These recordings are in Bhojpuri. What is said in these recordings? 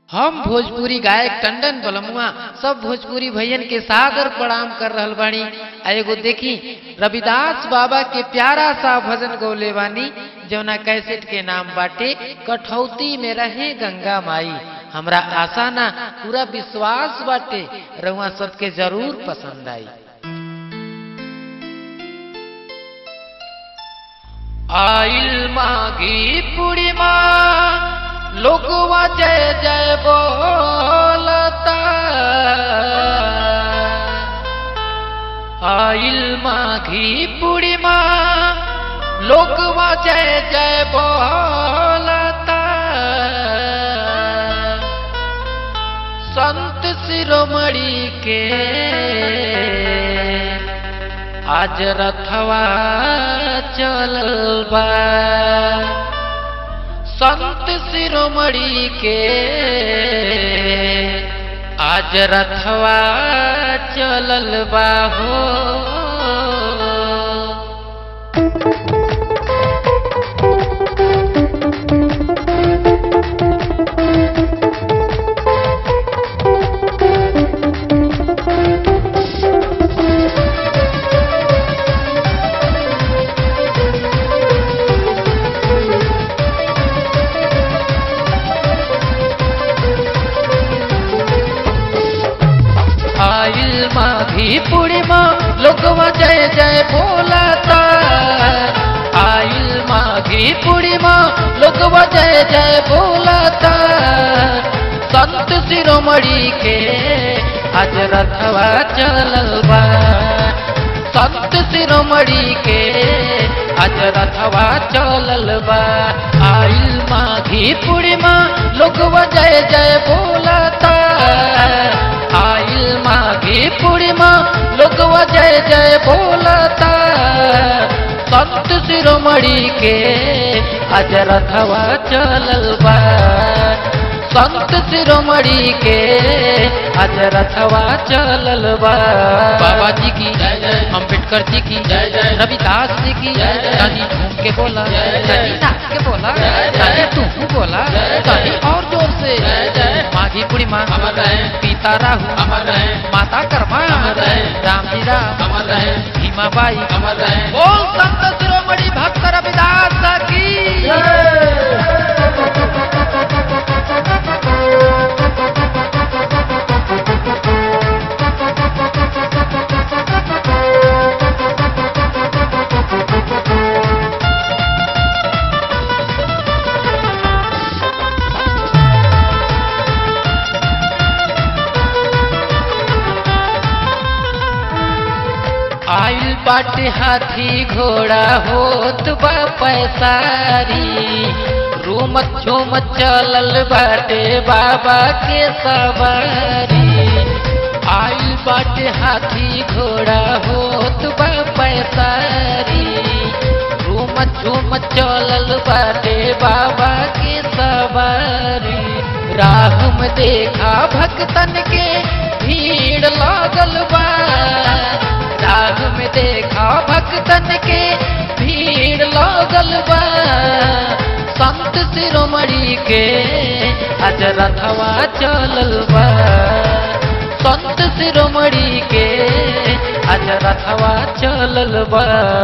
हम भोजपुरी गायक टंडन बलमुआ सब भोजपुरी भैयन के सादर प्रणाम कर रहल बानी आ एगो देखी रविदास बाबा के प्यारा सा भजन गौले बानी जौना कैसेट के नाम बाटे कठौती में रहे गंगा माई हमरा आशा ना पूरा विश्वास बाटे रउआ सबके जरूर पसंद आई आइल मागी पूर्णिमा लोगवा जय जय बोलता आइल माघी पूर्णिमा लोगवा जय जय बोलता संत शिरोमणि के आज रथवा चलल बा संत शिरोमणि के आज रथवा चलल बा हो आइल माघी पूर्णिमा लोगवा जय जय बोलता आइल माघी पूर्णिमा लोगवा जय जय बोलता संत शिरोमणि के आज रथवा चलल बा संत शिरोमणि के आज रथवा चलल बा आइल माघी पूर्णिमा लोगवा जय जय बोलता आइल माघी पूर्णिमा लोगवा जय जय बोलता संत शिरोमणि के आज रथवा चलल बा संत शिरोमणि के आज रथवा चलल बा बाबा जी की अम्बेडकर जी की रविदास जी की कहीं झूम के बोला कहीं नाच के बोला कहीं तू बोला कहीं और जोर से माघी पूर्णिमा पिता राहु माता कर्मा राम जी राम भीमाबाई बोल संत शिरोमणि भक्त रविदास की आइल बाटे हाथी घोड़ा होत बा पैसारी रूमत झूमत चलल बाटे बाबा के सवारी आइल बाटे हाथी घोड़ा होत बा पैसारी रूमत झूमत चलल बाटे बाबा के सवारी राह में देखा भक्तन के भीड़ लागल बा राग में देखा भक्तन के भीड़ लागल बा संत शिरोमणि के आज रथवा चलल बा संत शिरोमणि के आज रथवा चलल बा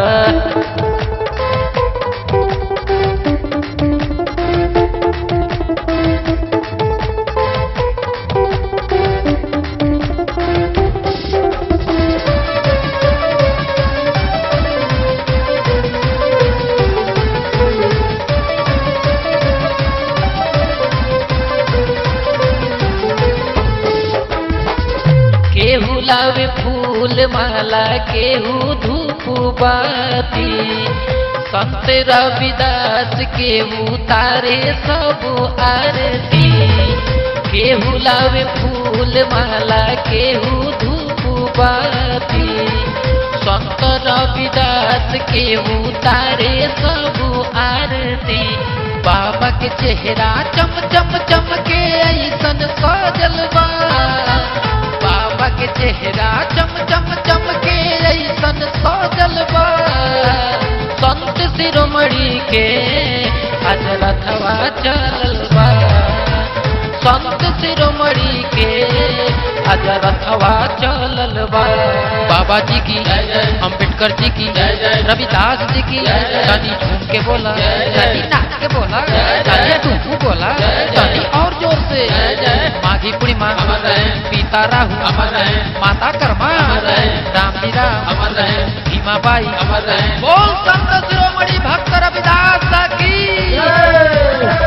केहू लावे फूल माला केहू धूप बाती संत रविदास केहू तारे सब आरती केहू लावे फूल माला केहू धूप बाती संत रविदास केहू तारे सब आरती बाबा के चेहरा चम चम चमके ऐसन सजल बा बाबा के चेहरा चम चम चमके ऐसन सजल बा संत शिरोमणि के आज रथवा चलल बा संत शिरोमणि के आज रथवा चलल बा बाबा जी की अम्बेडकर जी की रविदास जी की तनी झूम के बोला तनी नाच के बोला तनी टूकू बोला तनी और जोर से माघी पूर्णिमा पिता राहु माता कर्मा राम लीला भीमा बाई बोल संत शिरोमणि भक्त रविदास की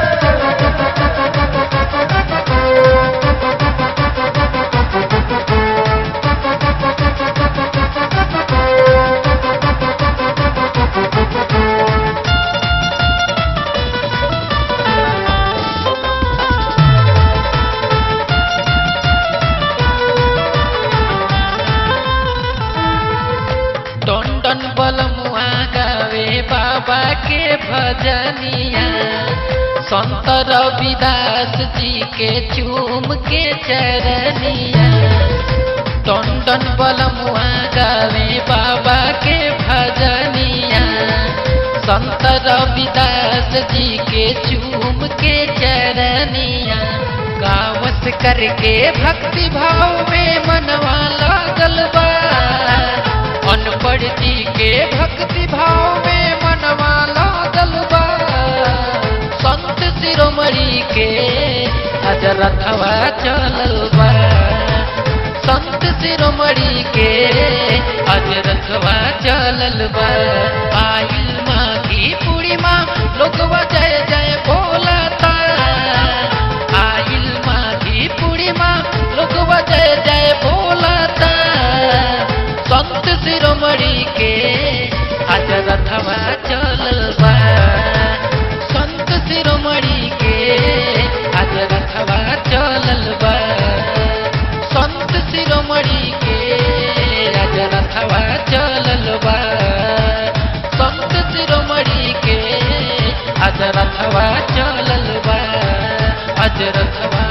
टन टन बलमुआ गावे बाबा के भजनिया संत रविदास जी के चूम के चरनिया टन टन बलमुआ गावे बाबा के भजनिया संत रविदास जी के चूम के चरनिया गावस करके भक्ति भाव में मनवा लागल बा अनपढ़ जी के भक्ति भाव में मनवा लागल बा संत शिरोमणि के आज रथवा चलल बा संत शिरोमणि के आज रथवा चलल बा आइल माघी पूर्णिमा लोगवा जय जय बोलता आइल माघी पूर्णिमा लोगवा जय जय बोलता संत शिरोमणि के आज रथवा चलल बा संत शिरोमणि के आज रथवा चलल बा संत शिरोमणि के आज रथवा चलल बा संत शिरोमणि के आज रथवा चलल बा आज रथवा